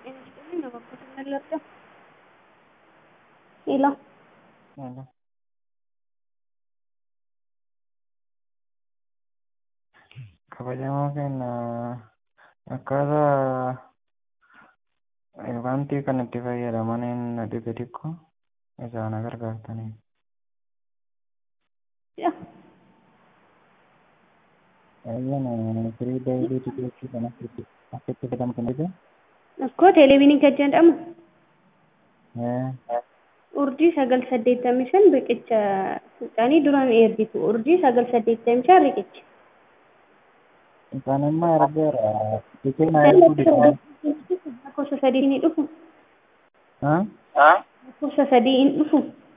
ጤና ይስጥልኝ እባክዎት ምን ልርዳዎ? ሄሎ ሄሎ kabajamoo keenya akkaataa wanti kan itti fayyadamaniin dhibe xiqqoo isaan gargaartanii. Ayyan firii daawwitii xiqqeessuu kan akkatti fayyadamtan dhibee? Akkoo teleeviinii kan jedhamu urjii sagal saddeettamii shan riqicha fuudhanii duraan ergitu urjii sagal saddeettamii shan riqicha. Isaan immoo ergeera tikee na erguu dhiqaa. Lakkoofsa sadii ni dhufu. Haa? Lakkoofsa sadii hin dhufu.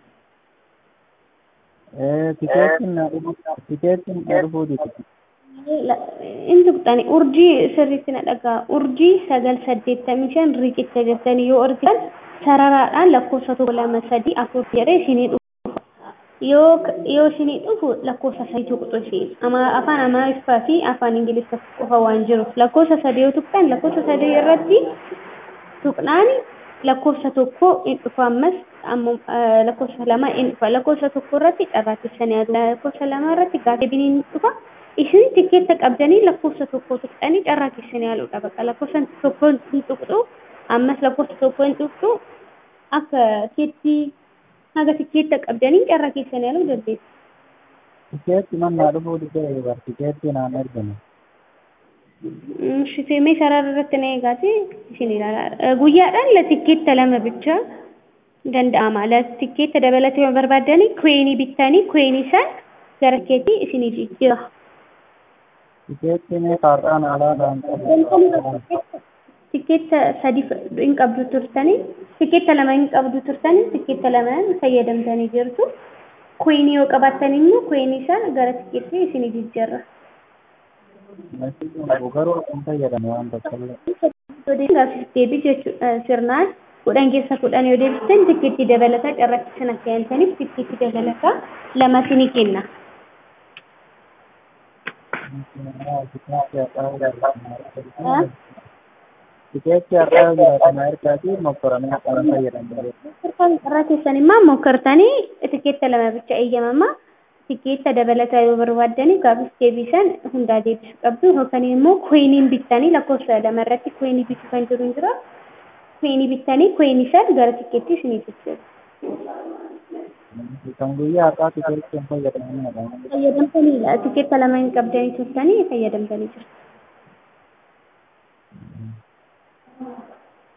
Tikeettiin na dhufu tikeettiin na dhufuu dhiqu. Inni tuqxani urjii sirriitti na dhagaa urjii sagal saddeettamii shan riqicha jettanii yoo argitan sararaadhaan lakkoofsa tokko lama sadii afur jedhee isinii dhufu. Yoo yoo isinii dhufu lakkoofsa sadii tuqxu isheen afaan amaariffaa fi afaan ingiliffaa qofa waan jiruuf lakkoofsa sadii yoo tuqxan lakkoofsa sadii irratti tuqnaan lakkoofsa tokko hin dhufu ammas lakkoofsa lama hin dhufa lakkoofsa tokko irratti carraa keessanii yaadu lakkoofsa lama irratti gaaffiin hin dhufa. isin tikeetta qabdanii lakkoofsa tokko tuqxanii carraa keessanii yaaluudha baqa lakkoofsa tokko hin tuqxu ammas lakkoofsa tokko hin tuqxu akka tikeettii haga tikeetta qabdanii carraa keessanii yaaluu dandeessu. Tikeetti mannaa dhufuu dhiqee bar tikeetti naan ergame. Shifeemee sarara irratti na eegaati isin ilaala. Guyyaadhaan tikeetta lama bicha danda'ama. Tikeetta dabalatee yoo barbaaddanii kweenii bittanii kweenii san gara keetii isinii jijjiira. Tikeettiin kaartaan alaadhaan qabu. Tikeetta sadi hin qabdu turtanii tikeetta lama hin qabdu turtanii tikeetta lamaan fayyadamtanii jirtu. Kweenii yoo qabaattan immoo kweenii isaa gara tikeettii isinii jijjiirra. Garuu akkam fayyadame waan tokkollee. Gaaffiif deebii jechuudha sirnaan kudhan keessa kudhan yoo deebistan tikeettii dabalataa carraatti sana fe'amtaniif tikeettii dabalataa lamatti ni kenna. Tikeetti har'aa jiraatama ergaatii mokkoranii akkana fayyadamu. Carraa keessan immoo mokkortanii tikeetta lama bicha eeyyamama. Tikeetta dabalataa yoo barbaaddanii gaaffiif deebisan hundaa deebisuu qabdu yookaan immoo kweenii bittanii lakkoofsa lama irratti kweenii bituu kan jiru jira. Kweenii bittanii kweenii san gara tikeettii isinii jijjiiru. Kan guyyaa har'aa tikeetti hin fayyadamanidha. Fayyadamtaniidha. Tikeetta lama hin qabdanii turtanii fayyadamtanii jirtu.